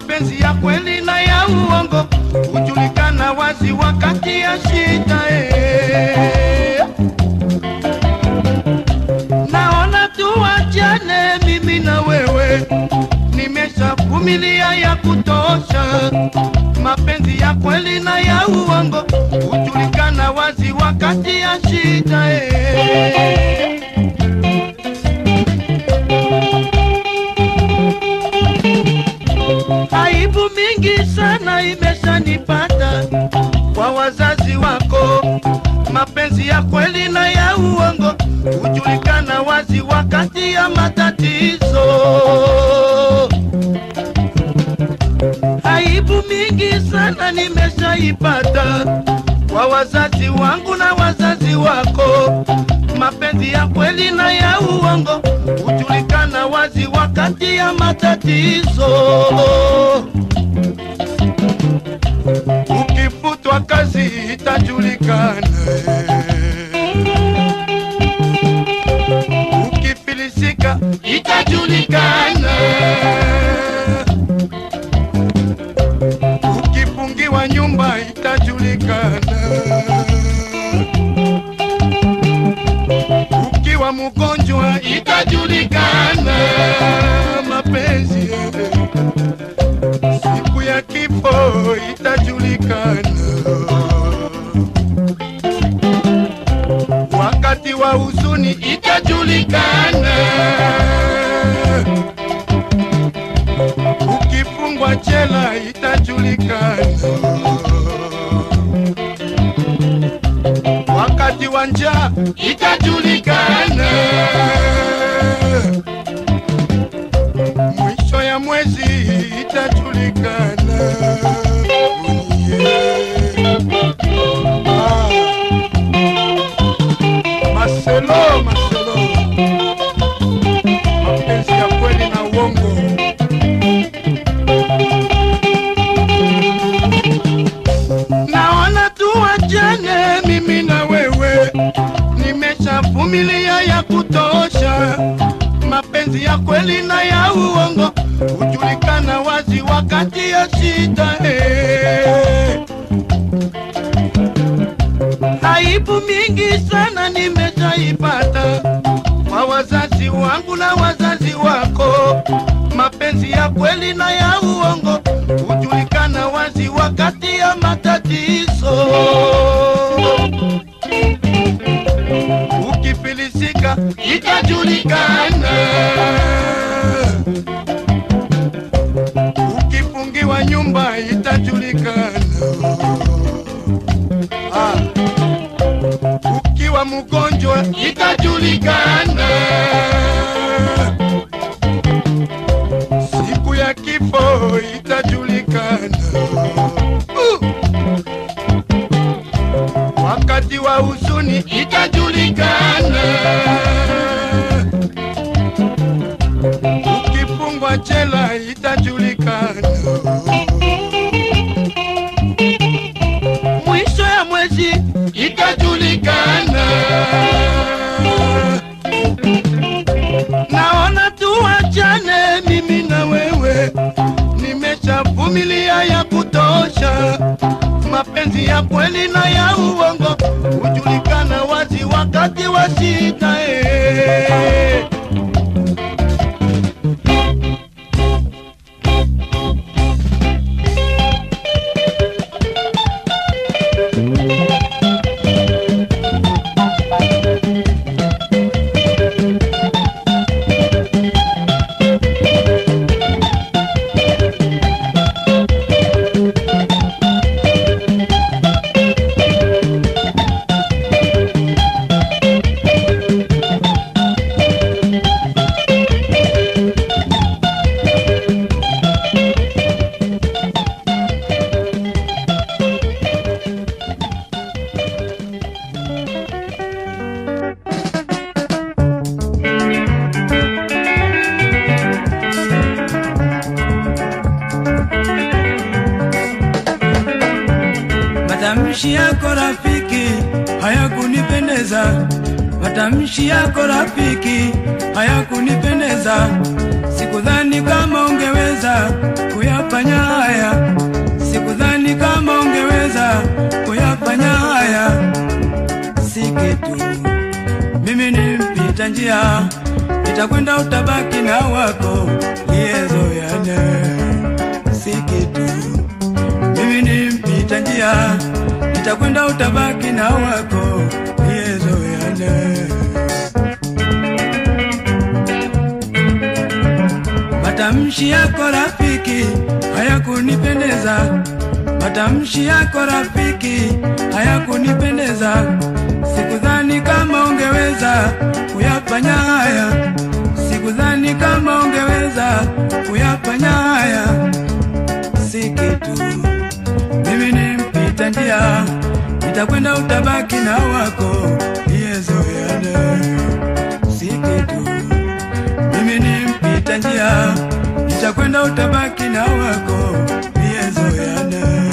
mapenzi ya kweli na ya uongo hujulikana wazi wakati ya shida eh. Naona tuachane mimi na wewe, nimeshavumilia ya kutosha. Mapenzi ya kweli na ya uongo hujulikana wazi wakati ya shida eh. Aibu mingi sana imeshanipata kwa wazazi wako. Mapenzi ya kweli na ya uongo hujulikana wazi wakati ya matatizo. Aibu mingi sana nimeshaipata kwa wazazi wangu na wazazi wako. Mapenzi ya kweli na ya uongo hujulikana wazi wakati ya matatizo. Ukifutwa kazi itajulikana, ukifilisika itajulikana, ukifungiwa nyumba itajulikana, ukiwa mgonjwa itajulikana. Mapenzi siku ya kifo itajulikana, wakati wa huzuni itajulikana, ukifungwa jela itajulikana, wakati wa njaa itajulikana, mwisho ya mwezi itajulikana. Ah. Marcelo, Marcelo, mapenzi ya kweli na uongo. Naona tuachane mimi na wewe, nimeshavumilia ya kutosha. Mapenzi ya kweli na ya uongo hujulikana wazi wakati ya shida eh. Aibu mingi sana nimeshaipata kwa wazazi wangu na wazazi wako. Mapenzi ya kweli na ya uongo hujulikana wazi wakati ya matatizo. Ukifilisika itajulikana, ukifungiwa nyumba itajulikana. Ah. Ukiwa mgonjwa itajulikana, siku ya kifo itajulikana, uh. wakati wa huzuni itajulikana, ukifungwa jela itajulikana. mwisho ya mwezi itajulikana. Naona tuachane mimi na wewe, nimeshavumilia ya kutosha. Mapenzi ya kweli na ya uongo hujulikana wazi wakati wa shida eh. Matamshi yako rafiki hayakunipendeza, matamshi yako rafiki hayakunipendeza. Sikudhani kama ungeweza kuyapa kuyafanya haya, sikudhani kama ungeweza kuyafanya haya. Si kitu, mimi ni mpita njia, nitakwenda utabaki na wako liyezoyane. Si kitu, mimi ni mpita njia, nitakwenda utabaki na wako liyezoyane. Matamshi yako rafiki hayakunipendeza, matamshi yako rafiki hayakunipendeza. Sikudhani kama ungeweza kuyafanya haya, sikudhani kama ungeweza kuyafanya haya. Si kitu, mimi ni mpita njia, nitakwenda utabaki na wako liyezoeana. Si kitu mimi ni mpita njia, nitakwenda utabaki na wako liyezoeana.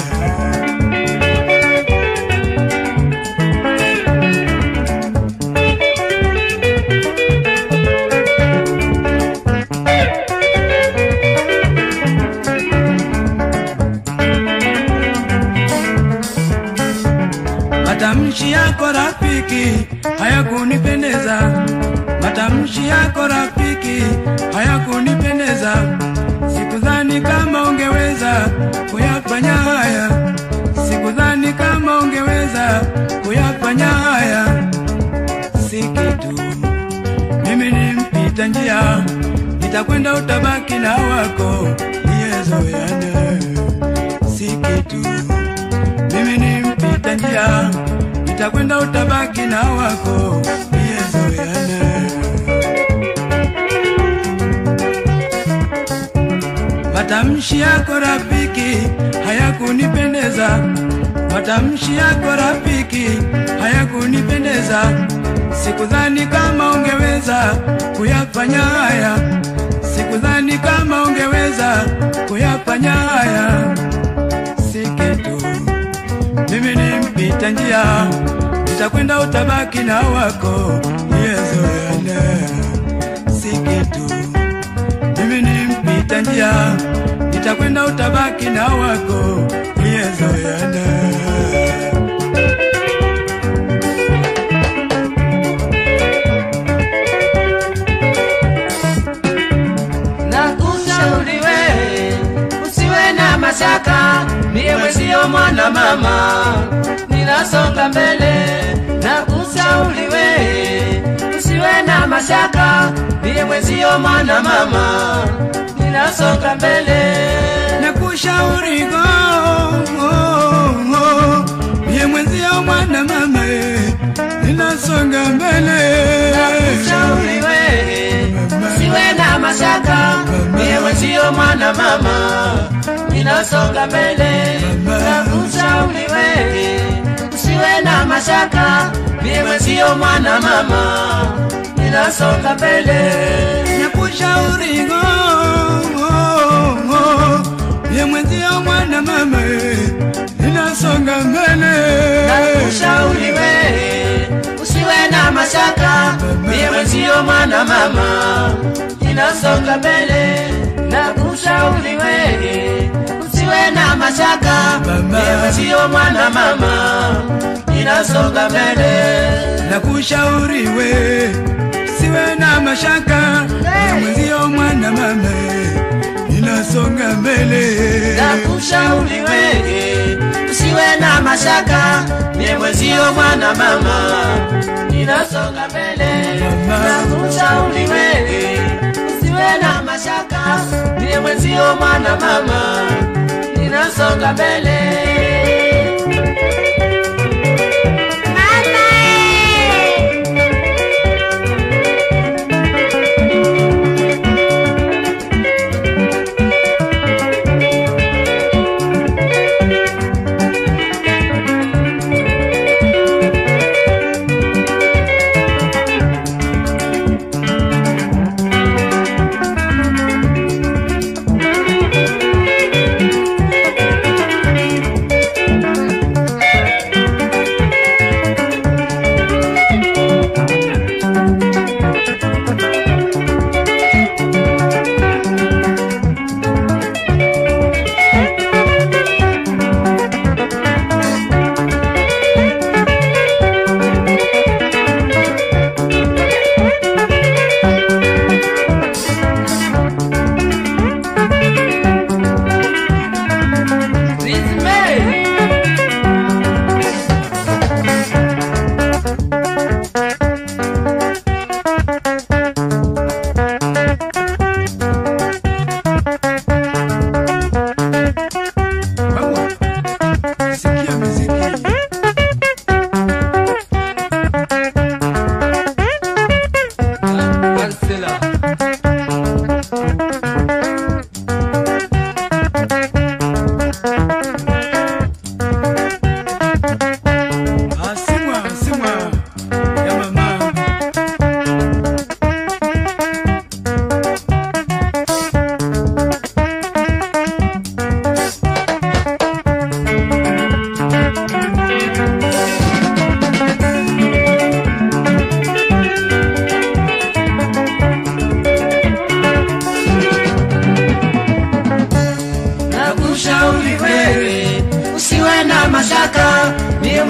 Matamshi yako rafiki hayakunipendeza, matamshi yako rafiki hayakunipendeza. Sikudhani kama ungeweza kuyafanya haya, sikudhani kama ungeweza kuyafanya haya. Si kitu, mimi ni mpita njia, nitakwenda utabaki na wako liyezoeana. Si kitu mimi ni mpita njia, nitakwenda utabaki na wako liyezoeana. Matamshi yako rafiki hayakunipendeza, matamshi yako rafiki hayakunipendeza. Sikudhani kama ungeweza kuyafanya haya, sikudhani kama ungeweza kuyafanya haya. Si kitu mimi ni mpita njia, nitakwenda utabaki na wako liyezoeana. Si kitu, mimi ni mpita njia, nitakwenda utabaki na wako liyezoeana. na kushauri we usiwe na mashaka, mie mwezio mwana mama, ninasonga mbele. Na kushauri we usiwe na mashaka, mie mwezio mwana mama, ninasonga mbele. na kushauri go mie mwenzio mwana mama eh, ninasonga mbele Kushauri we usiwe na mashaka, mie mwezio mwana mama, ninasonga mbele. Na kushauri we usiwe na mashaka, mie mwezio mwana mama, ninasonga mbele. na kushauri go mie mwenzio mwana mama eh, ninasonga mbele Nakushauri we usiwe na mashaka, mie mwezio mwana mama, ninasonga mbele. Nakushauri we usiwe na mashaka, mie mwezio mwana mama, ninasonga mbele. na kushauri we siwe na mashaka mie mwenzio mwana mama eh, ninasonga mbele Nakushauri we usiwe na mashaka, mie mwezio mwana mama, ninasonga mbele. Nakushauri we usiwe na mashaka, mie mwezio mwana mama, ninasonga mbele.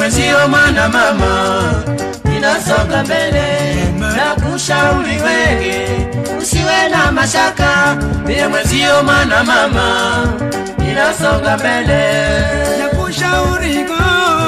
mwenzio mwana mama ninasonga mbele na kushauri wege usiwe na mashaka mie mwenzio mwana mama ninasonga mbele nakushauri go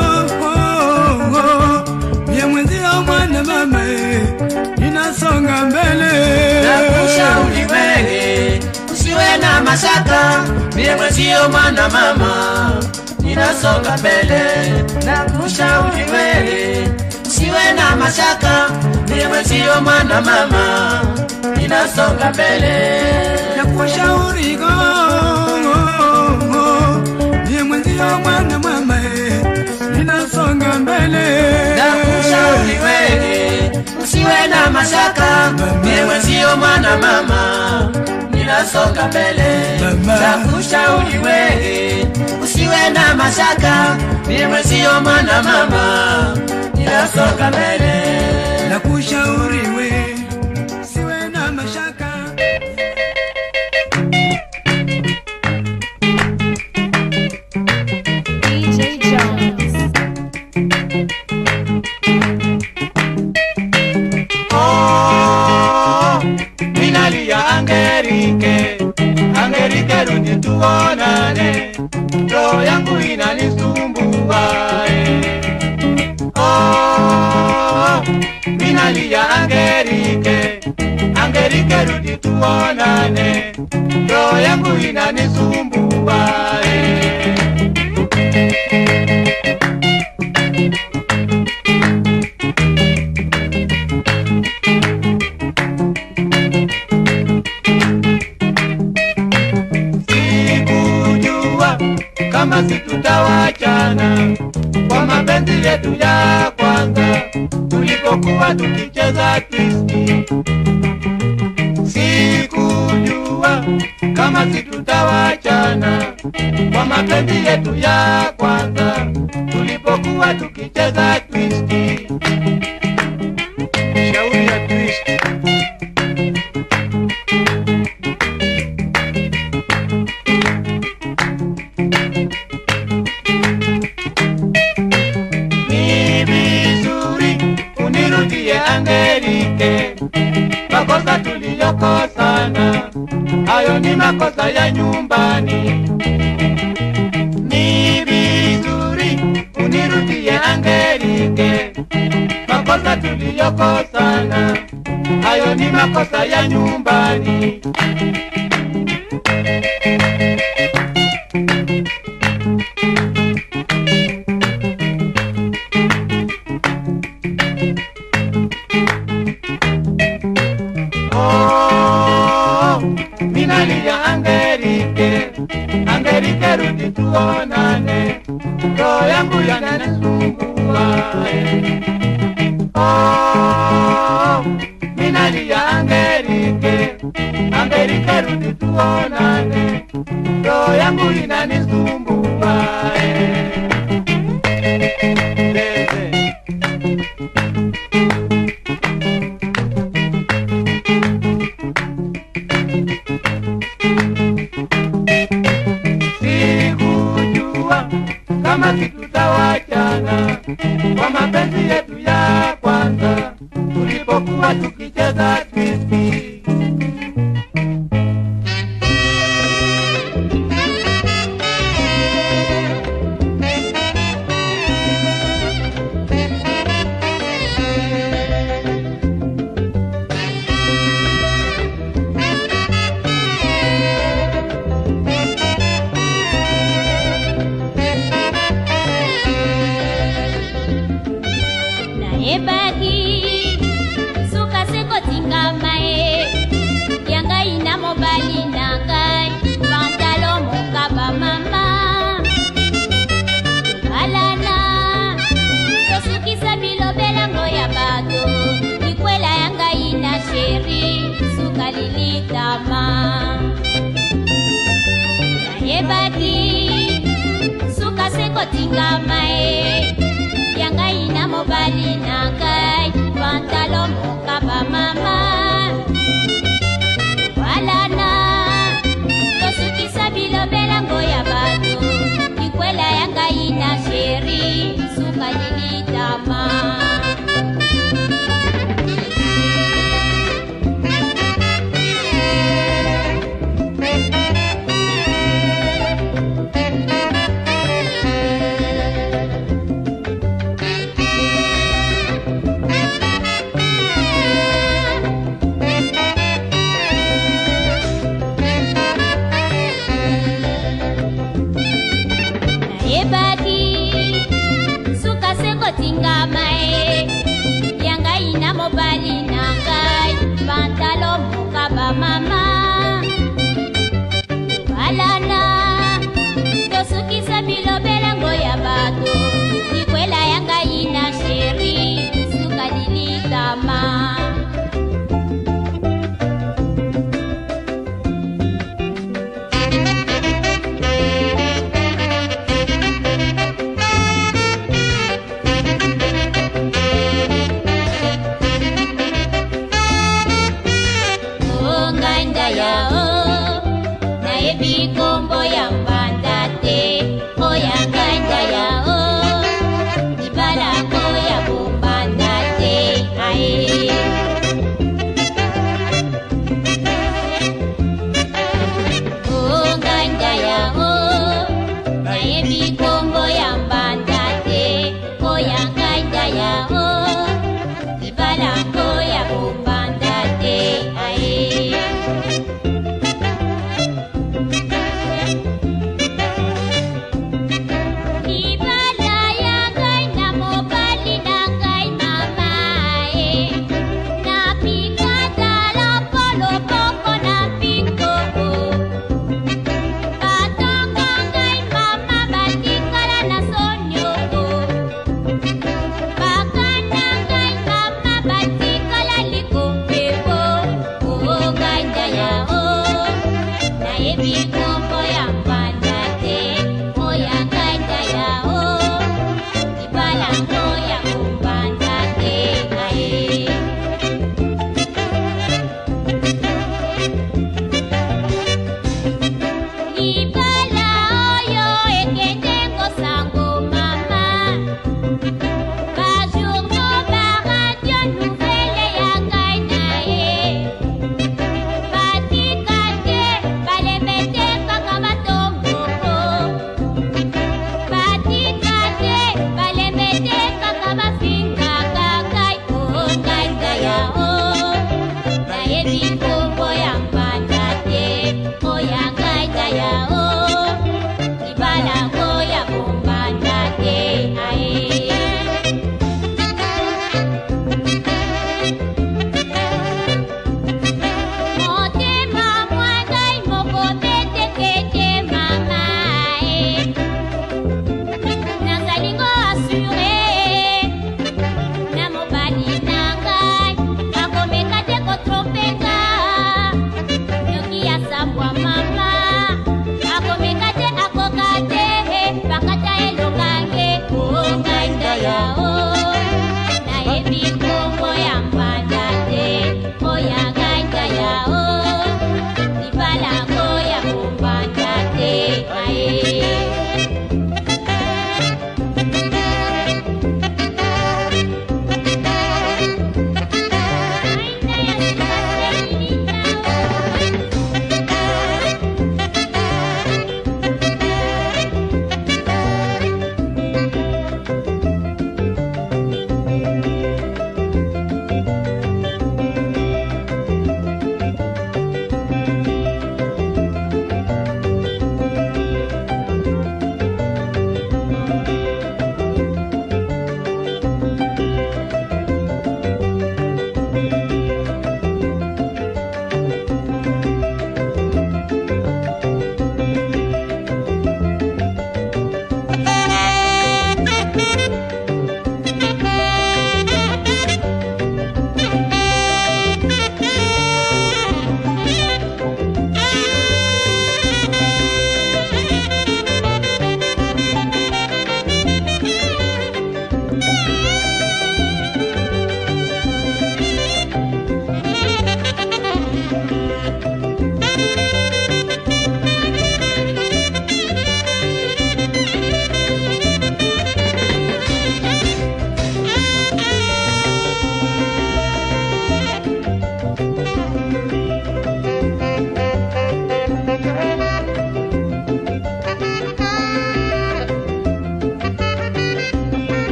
mie mwenzio mwana mama ninasonga mbele na kushauri wege usiwe na mashaka mie mwenzio mwana mama ninasonga mbele na kushauri wege usiwe na mashaka mie mwenzio mwana mama ninasonga mbele nakushauri go mie mwenzio mwana mama ninasonga mbele na kushauri wewe usiwe na mashaka mie mwenzio mwana mama ninasonga mbele Mama. na kushauri wewe usiwe na mashaka mie mwenzio mwana mama ninasonga mbele nakushauri we siwe na mashaka DJ Jones. Oh, minalia Angerike, Angerike rudi tuonane, roho yangu inanisumbua eh. Oh, minalia Angerike, Angerike rudi tuonane, roho yangu inanisumbua eh. sikujua kama situtawachana kwa mapenzi yetu ya kwanza tulipokuwa tukicheza twisti. Sikujua kama situtawachana kwa mapenzi yetu ya kwanza tulipokuwa tukicheza twisti. Shauri ya twisti. ni vizuri unirudie Angelike, makosa tuliyokosana hayo ni makosa ya nyumbani. Ni vizuri unirudie Angelike, makosa tuliyokosana hayo ni makosa ya nyumbani. Oh, minalia Angelike, Angelike rudi tuonane, roho yangu yananisumbua. eh. Oh, minalia Angelike, Angelike rudi tuonane, roho yangu inanisumbua. eh. Leze. sikujua kama situtawachana kwa mapenzi yetu ya kwanza tulipokuwa tukicheza twisti. nayebaki suka sekotingama ye ya ngai na mobali na ngai pantalo mokaba mama alana tosukisa bilobelango ya bato likwela ya ngai na sheri suka lilitama nayebaki suka sekotingama ye ya ngai na mobali na ngai pantalo mokaba mama walana tosukisa bilobelango ya bato likwela ya ngai na sheri suka lili tingama e yanga ina mobali na ngai pantalo mokaba mama balana tosukisa bilobelango ya bato likwela ya ngai na sheri suka lilitama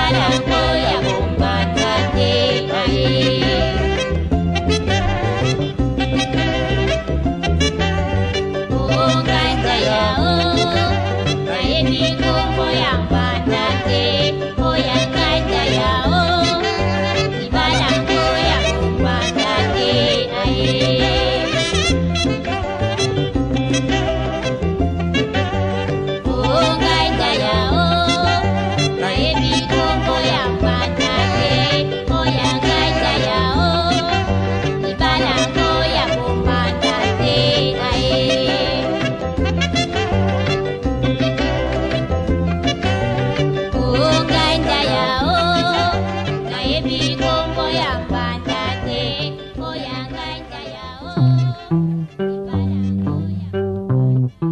ibalango ya kombata te aye onganja yao nayebi kombo ya mbanda te oya nganja yao ibalango ya kombanda te aye onganja yao nayebi kombo ya mbanda te oya nganja yao ibalango ya kombanda te aye onganja yao nayebi kombo ya mbanda te oya nganja yao ibalango ya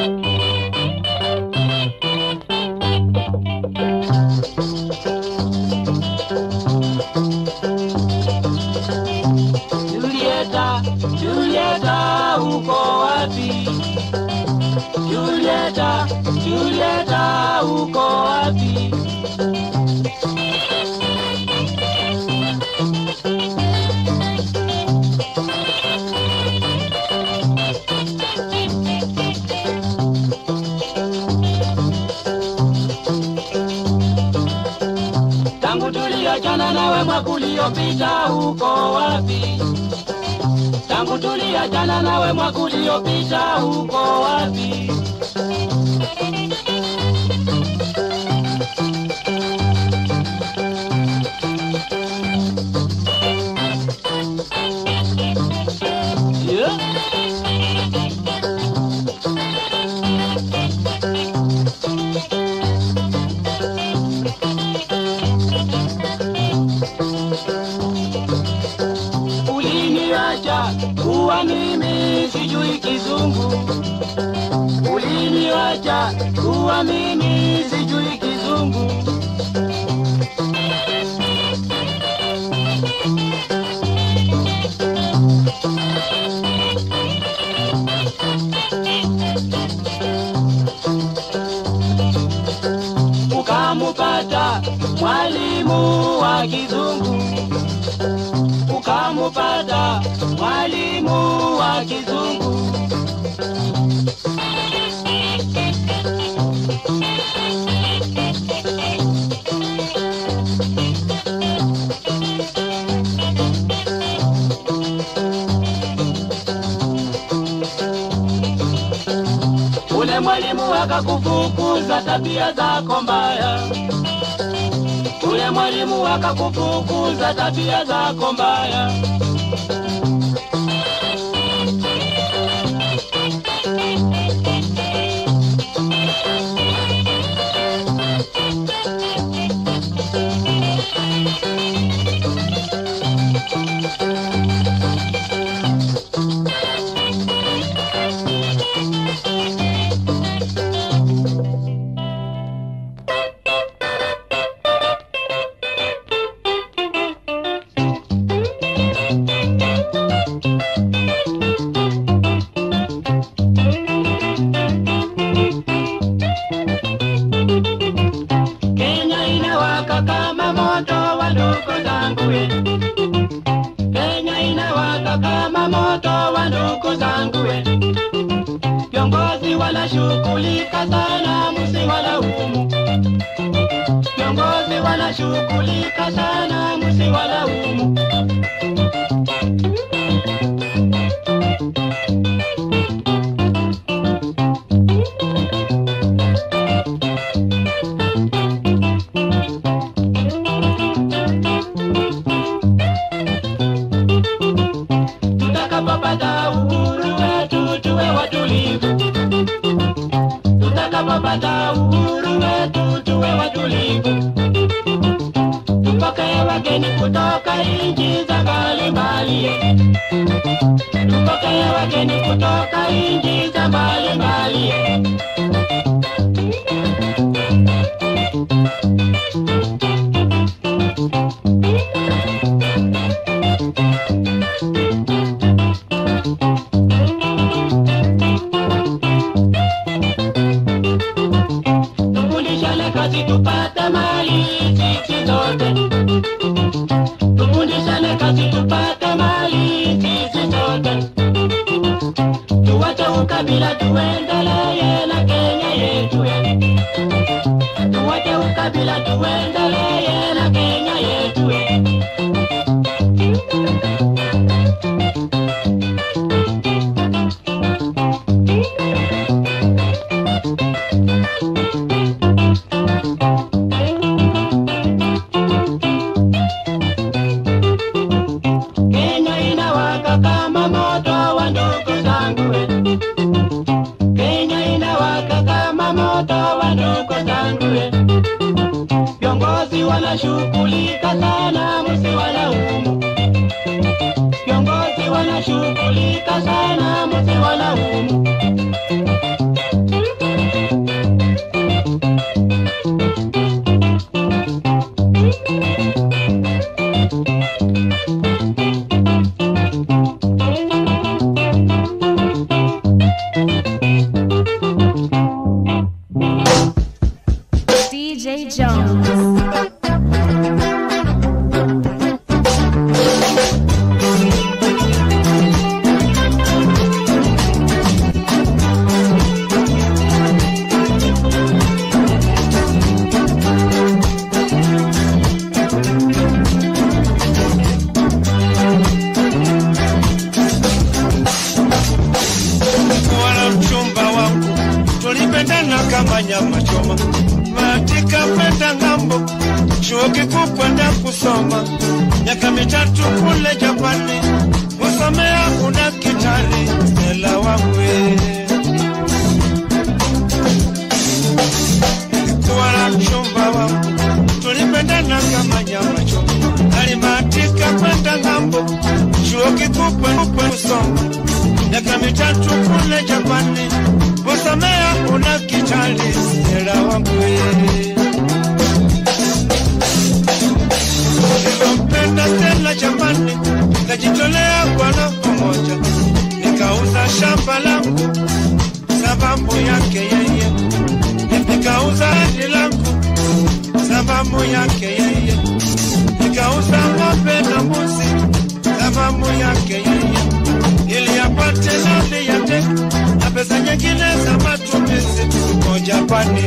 Julieta, Julieta, uko wapi? Julieta, Julieta, uko wapi? Tangu tuliachana nawe mwaka uliopita, uko wapi? Tangu tuliachana nawe mwaka uliopita, uko wapi? Yeah. Uliniacha kuwa mimi sijui kizungu, uliniacha kuwa mimi sijui kizungu. Ukamupata mwalimu wa kizungu ukamupata mwalimu wa kizungu. Ule mwalimu akakufukuza tabia zako mbaya. Ule mwalimu akakufukuza tabia zako mbaya. Kenya inawaka kama moto wa ndugu zangu we. Kenya inawaka kama moto wa ndugu zangu we. Viongozi wanashughulika sana, msiwalaumu. Viongozi wanashughulika sana, msiwalaumu. Tutakapopata uhuru wetu tuwe watulivu. Tutakapopata uhuru wetu tuwe watulivu. Tupokee wageni kutoka nchi za mbalimbali. Tupokee wageni kutoka nchi za mbalimbali. Tufundishane kazi tupate mali, Viongozi wanashughulika sana, msiwalaumu. Viongozi wanashughulika sana, msiwalaumu. DJ Jones. wala mchumba wangu tulipendana kama nyama choma matika kwenda ng'ambo chuo kikuu kwenda kusoma miaka mitatu kule Japani kusomea udakitari ela wangu kuwa na mchumba wangu tulipendana kama nyama choma alimatika kwenda ng'ambo chuo kikuu kwenda kusoma miaka mitatu kule Japani kusomea udakitari ela wangu nilimpenda tena jamani, nikajitolea kwa roho moja, nikauza shamba langu sababu yake yeye, nikauza hadi langu sababu yake yeye, nikauza ng'ombe na mbuzi sababu yake yeye, ili apate nani yake na pesa nyingine za matumizi kwa Japani.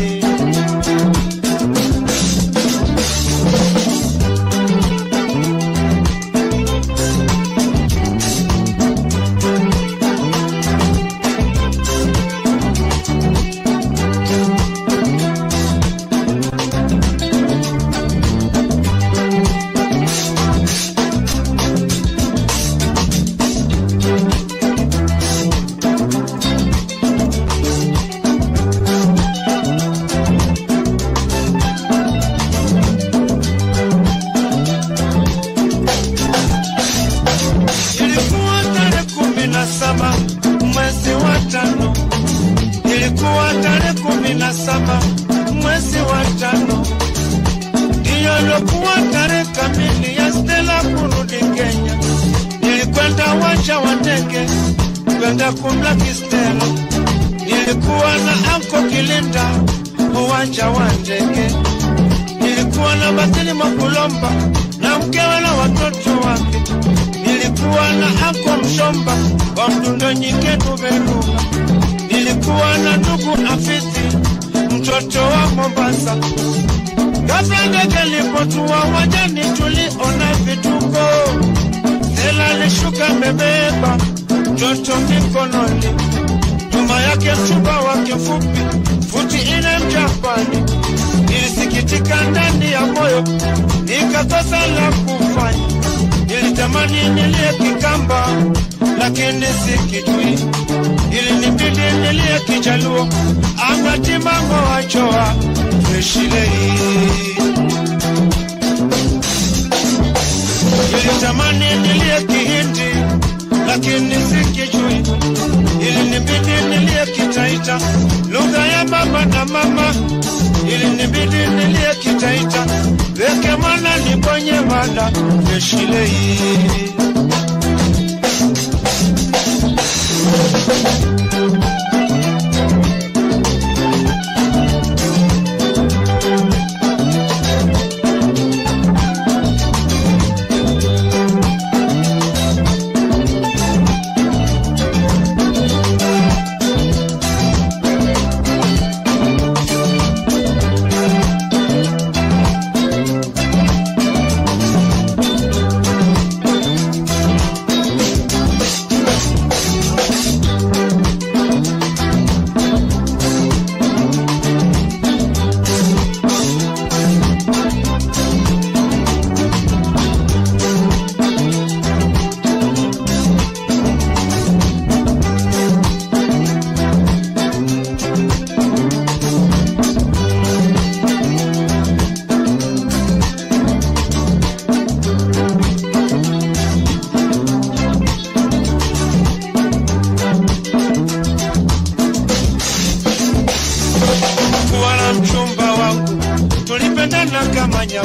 Ilikuwa tarehe kumi na saba mwezi wa tano, ilikuwa tarehe kumi na saba mwezi wa tano, ndiyo ilikuwa tarehe kamili ya Stella kurudi Kenya. Nilikwenda uwanja wa ndege kwenda kumlaki Stella, nilikuwa na anko Kilinda uwanja wa ndege, nilikuwa na Basili Makulomba na mkewe na watoto wake nilikuwa na ako mshomba wa mdundo nyike tuberuka nilikuwa na ndugu afisi mtoto wa mombasa ghafla ndege lipotua wajani tuliona vituko sela lishuka mebeba mtoto mikononi nyuma yake mchumba wake mfupi futi ine mjapani nilisikitika ndani ya moyo nikakosa la kufanya nilitamani nilie kikamba lakini sikijui ilinibidi nilie kijaluo angatimango wachoa freshilei nilitamani nilie kihindi lakini sikijui ilinibidi nilie kitaita lugha ya baba na mama ilinibidi nilie kitaita weke mwana nibonye mwana freshilei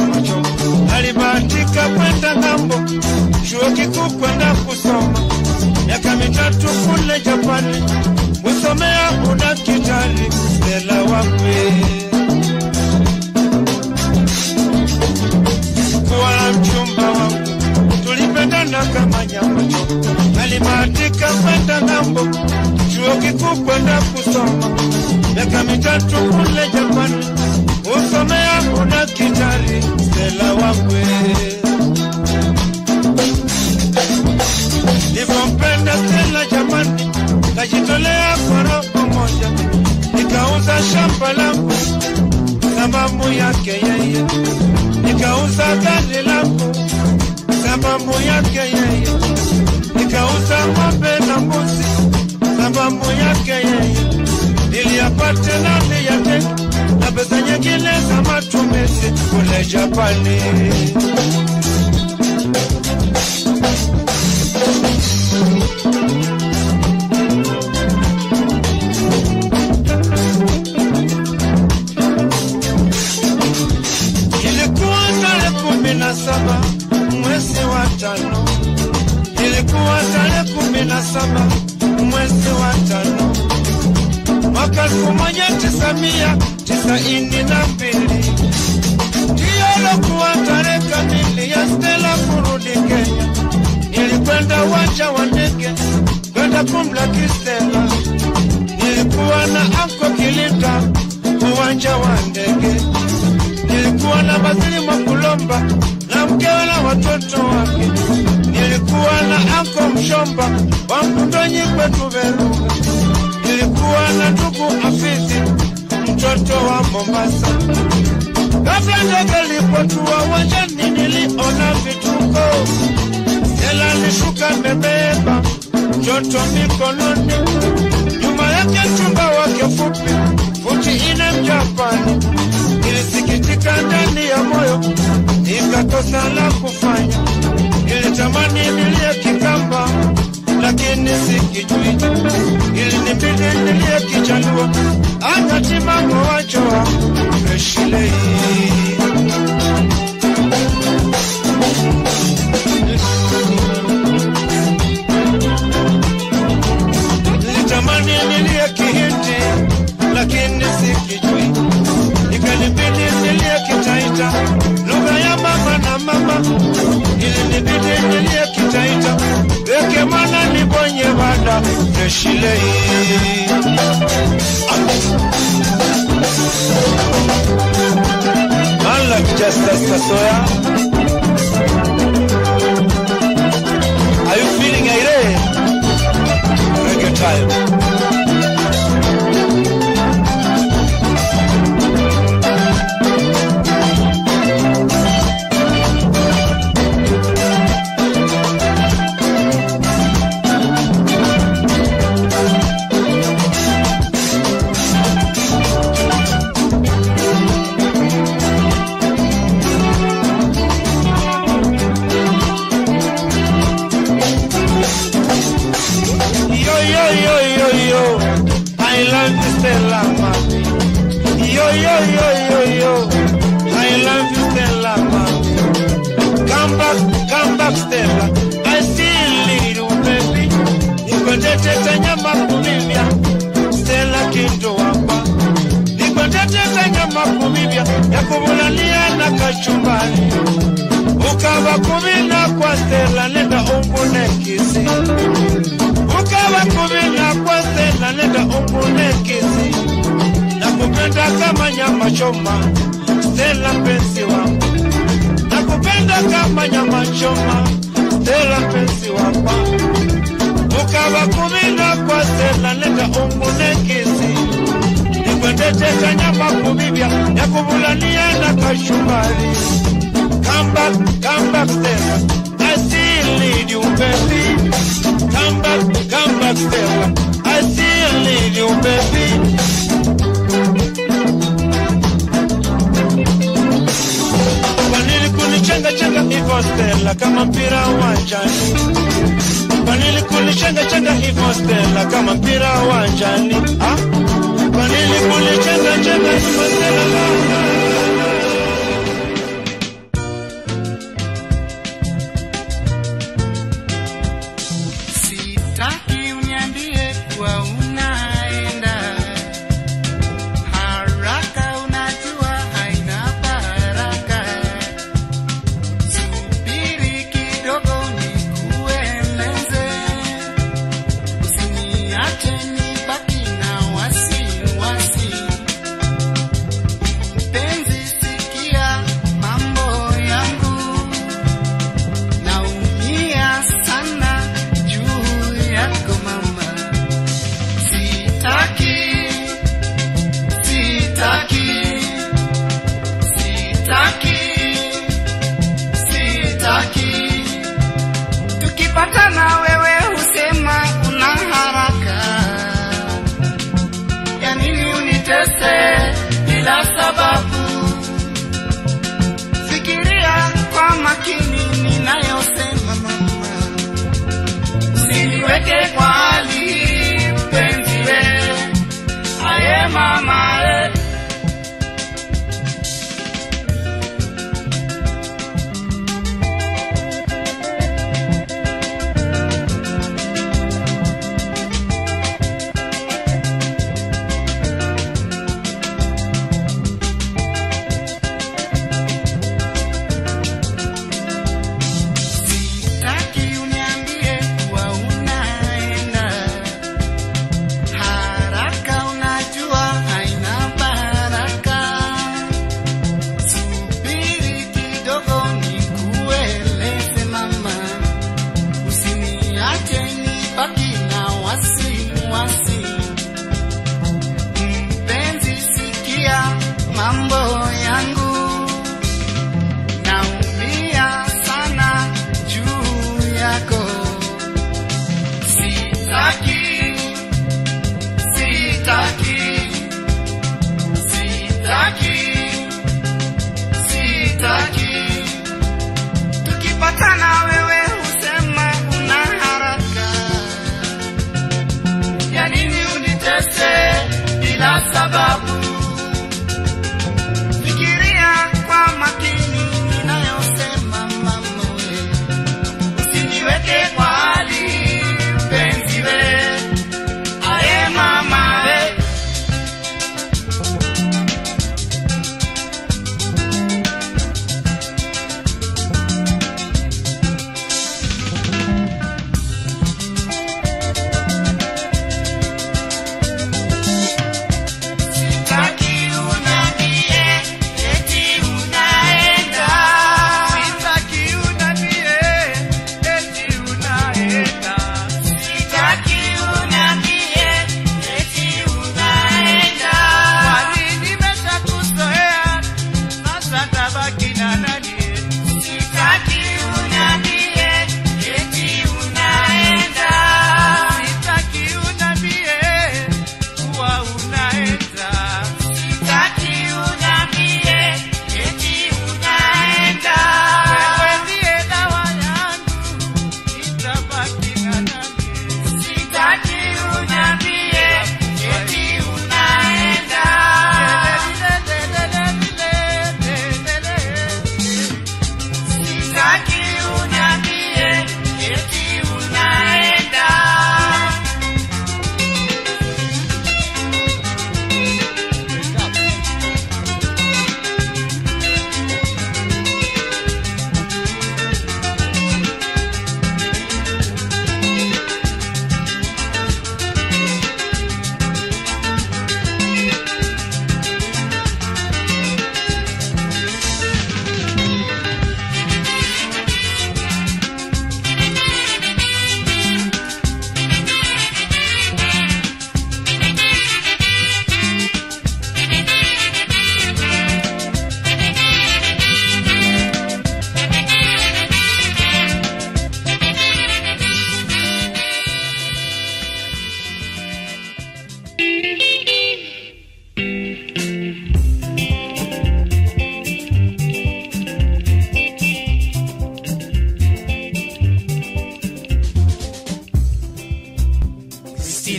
nyama choma. Alibahatika kwenda ng'ambo, chuo kikuu kwenda kusoma miaka mitatu kule Japani, kusomea udaktari. Stella Wangwe kuwa mchumba wangu, tulipendana kama nyama choma. Alibahatika kwenda ng'ambo, chuo kikuu kwenda kusoma miaka mitatu kule Japani, kusomea udaktari. Stella Wangwe nilivyompenda Stella jamani, kajitolea kwa roho moja, nikauza shamba langu sababu yake yeye, nikauza gari langu sababu yake yeye, nikauza ng'ombe na mbuzi sababu yake yeye, niliyapata nani yake na pesa nyingine za matumizi kule Japani. Ilikuwa tarehe kumi na saba mwezi wa tano, ilikuwa tarehe kumi na saba mwezi wa tano mwaka elfu moja tisa mia tisaini na mbili ndiyo lokuwa tarehe kamili ya Stella kurudi Kenya. Nilikwenda uwanja wa ndege kwenda kumlaki Stella, nilikuwa na anko Kilinda uwanja wa ndege nilikuwa na Basili Mwakulomba na mkewe na watoto wake. Nilikuwa na anko Mshomba wa Mkundonyi kwetu Veruga. Nilikuwa na ndugu Afizi mtoto wa Mombasa. Ghafla ndege ilipotua uwanjani, niliona vituko. Stella alishuka amebeba mtoto mikononi, nyuma yake mchumba wake fupi futi ine Mjapani. Nilisikitika ndani ya moyo, nikakosa la kufanya. Nilitamani nilie Kikamba, lakini sikijui. Ilinibidi nilie Kijaluo, akatimango wachoa Freshilei. Nilitamani nilie Kihindi, lakini sikijui ikanibidi nilie Kitaita, lugha ya mama na mama. Ilinibidi nilie Kitaita, weke mwana nibonye bada Freshilei. Man like Justice Sasoya. Are you feeling irate? Reggae time. Yo, yo, yo, yo, yo. I love you, Stella, mami. Yo, yo, yo, yo, yo. I love you, Stella, mami. Come back, come back, Stella. I still need you, baby. Nikwendete nyama kumivya. Stella kindo wapa. Nikwendete nyama kumivya. Ya kumulalia na kachumbari. Ukava kumina kwa Stella, nenda ungune kisi ukawa kumina kwa Stella, nenda ungune kisi nakupenda kama nyama choma Stella mpenzi wangu nakupenda kama nyama choma Stella mpenzi wangu ukawa kumina kwa Stella, nenda ungune kisi nikwendeteka nyama kumibya yakubulania na kashumbari Come back, come back, Stella. I still need you, baby. Come back, come back, Stella. I still need you, baby. Kwa nini kunichenga chenga hivyo Stella, kama mpira uwanjani? Kwa nini kunichenga chenga hivyo Stella, kama mpira uwanjani? Ah? Kwa nini kunichenga chenga hivyo Stella?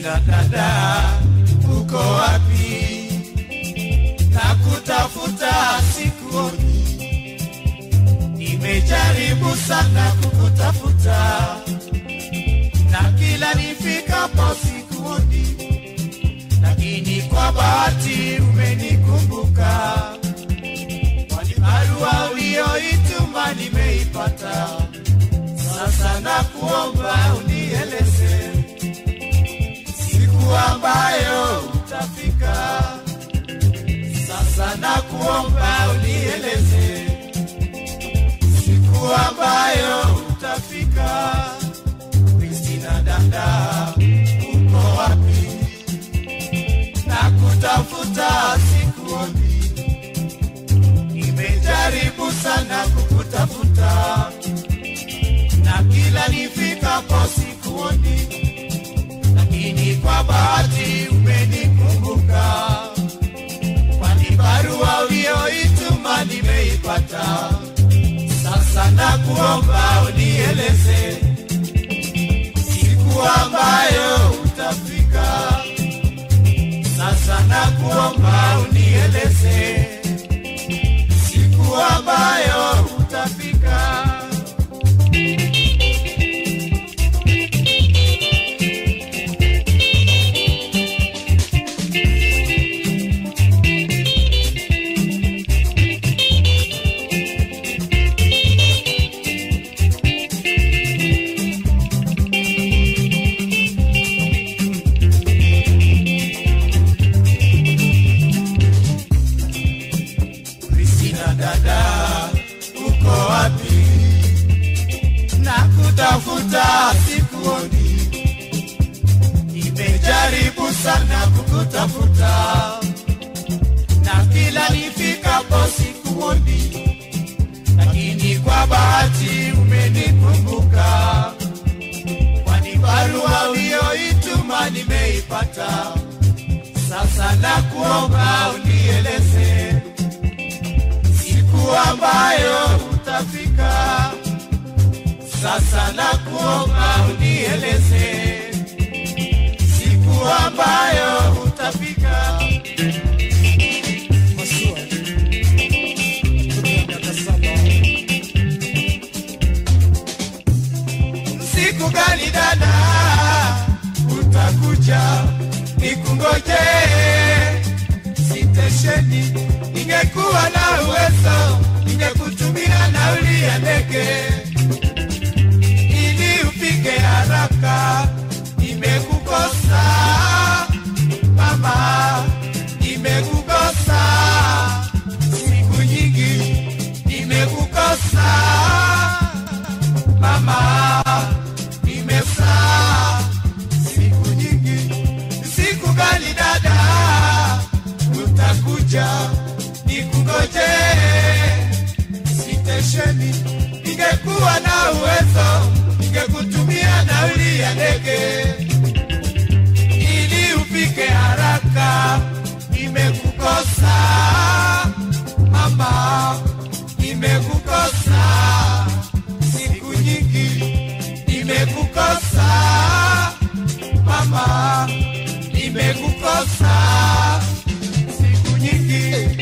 Kristina dada, uko wapi? Na kutafuta sikuoni, nimejaribu sana kukutafuta, na kila nifikapo sikuoni, lakini kwa bahati umenikumbuka, kwani barua uliyoituma nimeipata. Sasa nakuomba unieleze siku ambayo utafika. Sasa nakuomba unieleze siku ambayo utafika. Kristina dada, uko wapi? Nakutafuta sikuoni, nimejaribu sana kukutafuta na kila nifikapo sikuoni, lakini kwa bahati umenikumbuka, kwani barua uliyoituma nimeipata. Sasa nakuomba unieleze siku ambayo utafika. Sasa nakuomba unieleze siku ambayo utafika. Kristina dada, uko wapi? Nakutafuta sikuoni, nimejaribu sana kukutafuta, na kila nifikapo sikuoni, lakini kwa bahati umenikumbuka, kwani barua uliyoituma nimeipata. Sasa nakuomba unieleze siku ambayo utafika. Sasa nakuomba unieleze siku ambayo utafika. Siku gani dada utakuja nikungoje sitesheni? Ningekuwa na uwezo ningekutumia nauli ya ndege ili ufike haraka. Nimekukosa mama, nimekukosa siku nyingi, nimekukosa mama, nimekosa siku nyingi. Siku gani dada utakuja nikungoje sitesheni? Ningekuwa na uwezo ningekutumia nauli ya ndege ili ufike haraka. Nimekukosa mama, nimekukosa siku nyingi, nimekukosa mama, nimekukosa siku nyingi.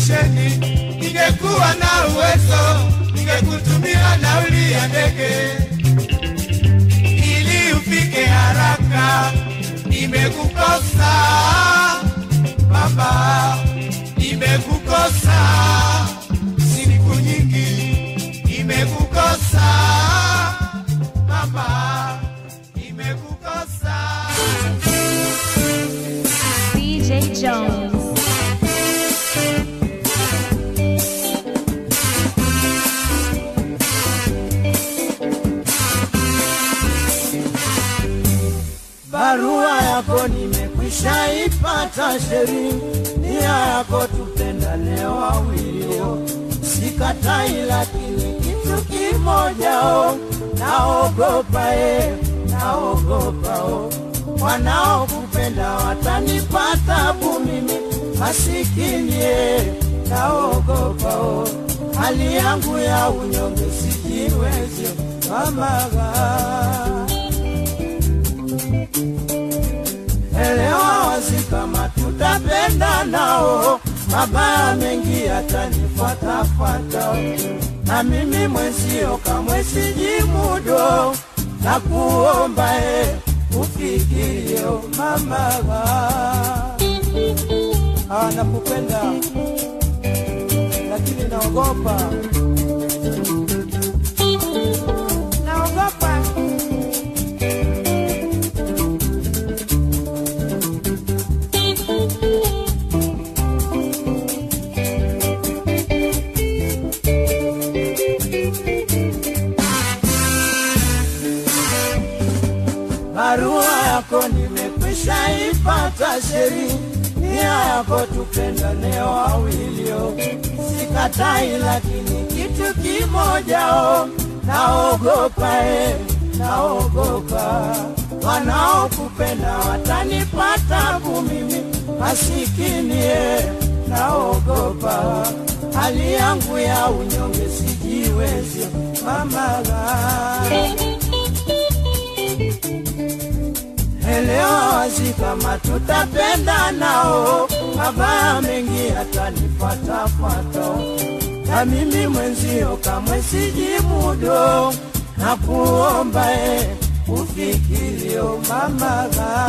stesheni, ningekuwa na uwezo, ningekutumia nauli ya ndege ili ufike haraka. Nimekukosa baba, nimekukosa siku nyingi, nimekukosa mama, nimekukosa. DJ Jones. barua yako nimekwisha ipata sheri, nia yako tupendane wawilio, sikatai, lakini kitu kimoja o, naogopa e, naogopa o, wanaokupenda watanipata tabu mimi masikini e, naogopa o, hali yangu ya unyonge sijiwezi mamaga elewa wazi kama tutapenda nao, mabaya mengi yatanifuatafuata, na mimi mwenzio kamwe sijimudo, na kuomba e ufikirio mama ah, nakupenda lakini naogopa naogopa barua yako nimekwisha ipata sheri, nia yako tupendane wawilio, sikatai, lakini kitu kimoja o, naogopa e, naogopa wanaokupenda watanipata tabu mimi masikini e, naogopa hali yangu ya unyonge sijiwezi mamaga elewa wazi kama tutapenda nao, mabaya mengi yatanifuatafuata, na mimi mwenzio kamwe sijimudo, na kuomba e ufikirio mamaga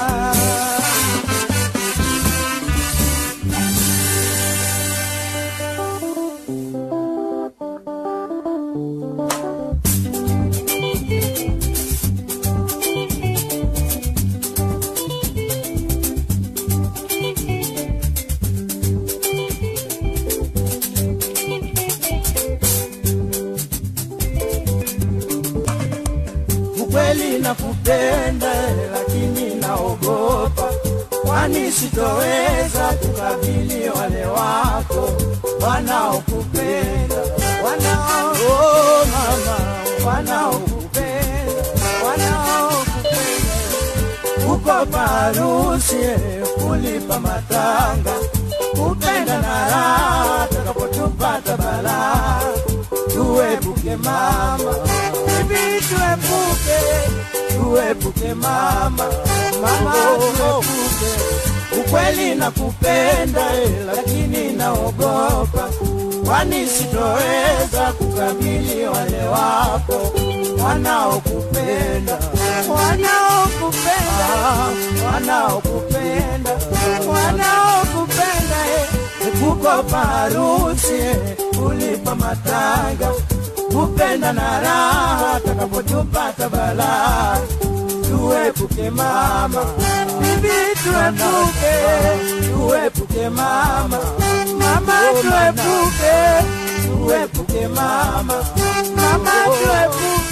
ukweli nakupenda, lakini naogopa, kwani sitoweza kukabili wale wako wanaokupenda, wanao oh, mama, wanaokupenda, wanaokupenda uko parusi kulipa matanga, kupenda na raha takapotupata balaa, tuepuke mama, bibi tuepuke, tuepuke mama, mama tuepuke, ukweli nakupenda eh, lakini naogopa kwani sitoweza kukabili wale wako wanaokupenda wanaokupenda wanaokupenda wanaokupenda eh. kukopa harusi eh, kulipa matanga kupenda na raha takapotupata balaa tuepuke mama bibi tuepuke tuepuke mama mama tuepuke tuepuke mama mama tuepuke